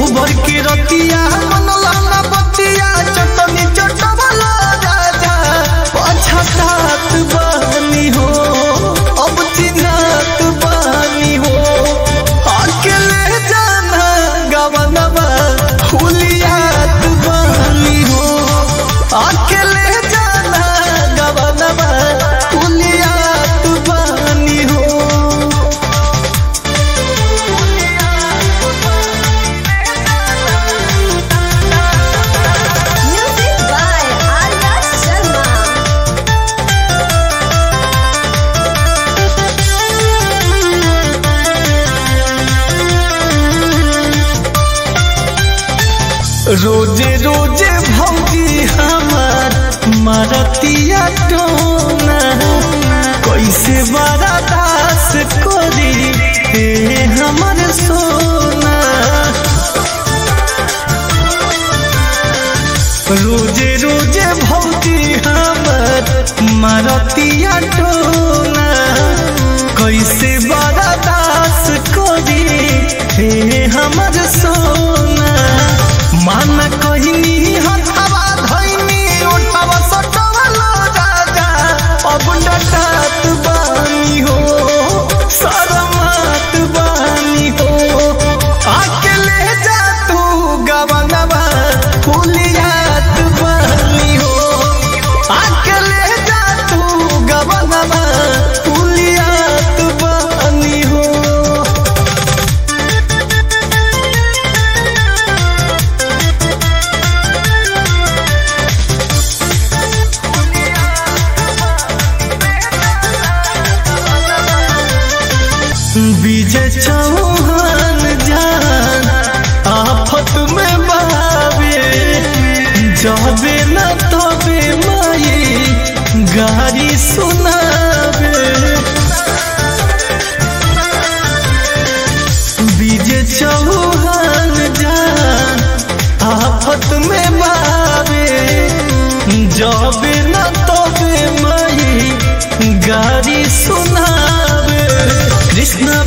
भर के रतिया मनला ना बतिया चटनी चटवला राजा पछतात बानी हो अब चिन्हत बानी हो अकेले जाना गवनवा हुलियात बानी हो अकेले जाना गवनवा हुलियात बानी हो Music by Arya Sharma. रोजे रोजे भौजी हमार मारतिया टोना कैसे बड़ा दास करी हे हमर सोना रोजे रोजे भौजी हमर मारतिया टोना कैसे बड़ा दास करी हे हमर सोना मान कहनी हथवा धैनी उठवा सटवा लो राजा अब डटात बानी हो शरमात बानी हो अकेले जा तू गवनवा फुलियात बानी हो अकेले जा तू गवनवा फुलियात बानी हो विजय चौहान जान आफत में बावे जाबे न तबे माई गारी सुनावे विजय चौहान जान आफत में बावे जाबे न तबे माई गारी सुनावे कृष्ण